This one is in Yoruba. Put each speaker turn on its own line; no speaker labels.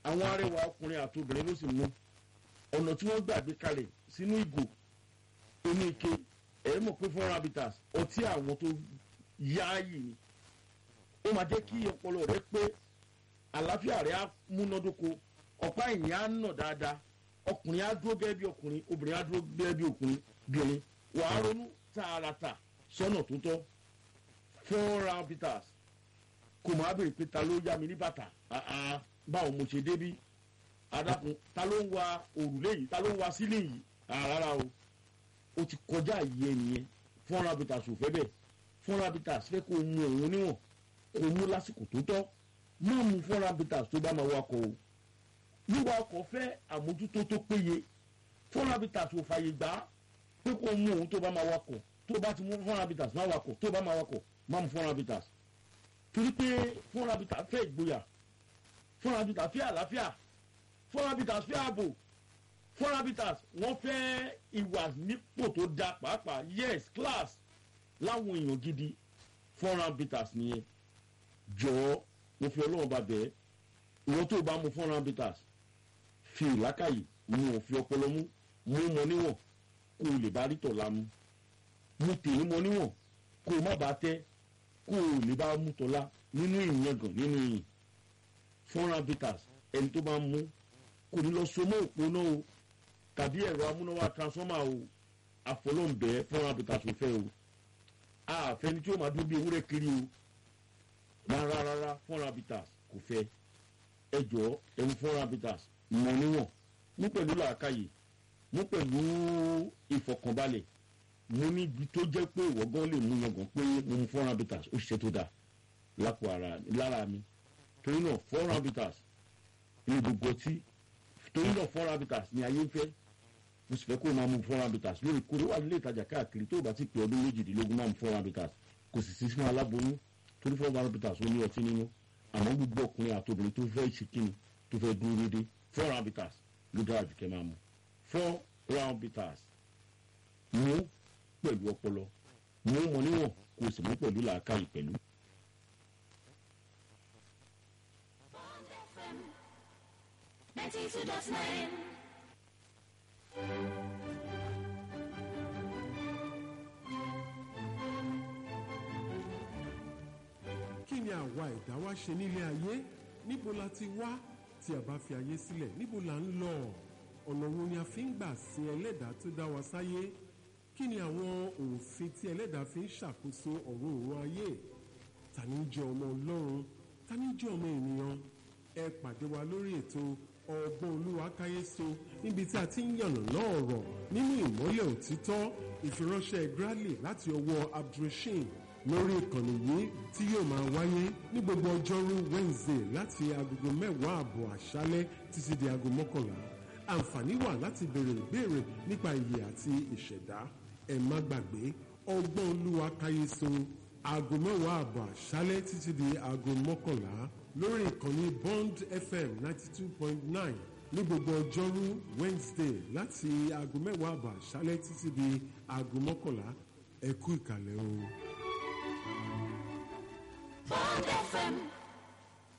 àwọn arẹwà ọkùnrin àti obìnrin ló sì mú ọ̀nà tí wọ́n gbàgbé kalẹ̀ sínú ìgò inú ike ẹ̀ mọ̀ pé fún rabitas ọtí àwọn tó yááyì ni ó máa jẹ́ kí ọpọlọ rẹ pé àlàáfíà rẹ á múnádóko ọ̀pá ẹ̀yìn á nà dáadáa ọkùnrin á dúró gẹ́gẹ́ bí ọkùnrin obìnrin á dúró gẹ́gẹ́ bí ọkùnrin bìnrin wàá ronú tààràtà sọ́nà tó tọ́ fún rabitas kò máa bèrè pé ta ló yá mi ní bàtà àá báwo mo ṣe débí adakun ta ló ń wa òrùlé yìí ta ló ń wa sílé yìí rárá o o ti kọjá ìyẹ nìyẹn fún rabitas ò fẹ́ bẹ́ẹ̀ fún rabitas fẹ́ kó mu òun níwọ̀n kó mu lásìkò tó tọ́ má mu fún rabitas tó bá máa wakọ̀ o wíwa ọkọ̀ fẹ́ àmójútó tó péye fún rabitas ò fàyè gbà pé kó mu òun tó bá máa wakọ̀ tó bá ti mú fún rabitas má wakọ̀ tó bá máa wakọ̀ má mu fún rabitas torí pé fún rabitas fẹ́ ìgboyà fún rabitas fẹ́ àlàáfíà fún rabitas fẹ́ ààbò fún rabitas wọ́n fẹ́ ìwà nípò tó da pàápàá yes class láwọn èèyàn gidi fún rabitas nìyẹn jọ̀ọ́ mo fi ọlọ́run bá bẹ́ẹ̀ ìwọ́n tó bá mu fún rabitas fi ìlákàyè mu òfin ọpọlọ mú mú mọ níwọ̀n kó o lè bá rí tọ̀la mu mu tèmi mọ níwọ̀n kó o má bàa tẹ́ kó o lè bá mú tọ́lá nínú ìyangàn nínú ìyìn fún rabitas ẹni tó bá mú kò ní lọ so mọ́ òpó náà o tàbí ẹ̀rọ amúnáwá transformer o àfọlọ́ǹbẹ́ fún rabitas ò fẹ́ o àfẹni tí ó máa dún bí ewúrẹ́ kiri o rárá rárá fún rabitas kò fẹ́ ẹ jọ ẹmu fún rabitas mọ níwọ̀n mú pẹ̀lú làákàyè mú pẹ̀lú ìfọkànbalẹ̀ mo ní ibi tó jẹ́ pé ìwọ gan lè mú yangàn pé mo mu four habitats ó ṣiṣẹ́ tó dáa lápò ara lára mi torí náà four habitats ní gbogbo ọtí torí náà four habitats ní ayé ń fẹ́ mo sì fẹ́ kó o máa mu four habitats lórí kórè wà nílé ìtajà káàkiri tó o bá ti pè ọdún méjìdínlógún máa mu four habitats kò sì sí fún aláboyún torí four habitats ó ní ọtí nínú àmọ́ gbogbo ọkùnrin àtòbìnrin tó fẹ́ ṣe kíni tó fẹ́ dúró déédéé four habitats ló dára jù kẹ́ máa mu four habitats mú pẹ̀lú ọpọlọ mú mọ níwọ̀n kó o sì mú pẹ̀lú làákàyè pẹ̀lú.
Bond FM 92.9.
kí ni àwa ẹ̀dá wa ṣe nílé ayé níbo la ti wá tí a bá fi ayé sílẹ̀ níbo la ń lọ ọ̀nà wo ni a fi ń gbà sin ẹlẹ́dàá tó dá wa sáyé kí ni àwọn òfin tí ẹlẹ́dàá fi ń ṣàkóso ọ̀rọ̀ òun ayé ta ni ń jẹ́ ọmọ ọlọ́run ta ni ń jẹ́ ọmọ ènìyàn ẹ pàdé wa lórí ètò ọgbọ́n olúwa káyéso níbi tí a ti ń yànnà náà ọ̀rọ̀ nínú ìmọ́lẹ̀ òtítọ́ ìfiránṣẹ́ Bradley láti ọwọ́ abdulrasheed lórí ìkànnì yìí tí yóò máa wáyé ní gbogbo ọjọ́rú Wednesday láti agogo mẹ́wàá àbọ̀ àṣálẹ́ títí di aago mọ́kànlá àǹfààní wà láti béèrè ìbéèrè nípa ìyè àti ìṣẹ̀dá ẹ má gbàgbé ọgbọ́n olúwa káyéso aago mẹ́wàá àbọ̀ àṣálẹ́ títí di aago mọ́kànlá lórí ìkànnì Bond FM ninety two point nine ní gbogbo ọjọ́rú Wednesday láti aago mẹ́wàá àbọ̀ àṣálẹ́ títí di aago mọ́kànlá ẹ kú ìkàlẹ̀ o.
Bond FM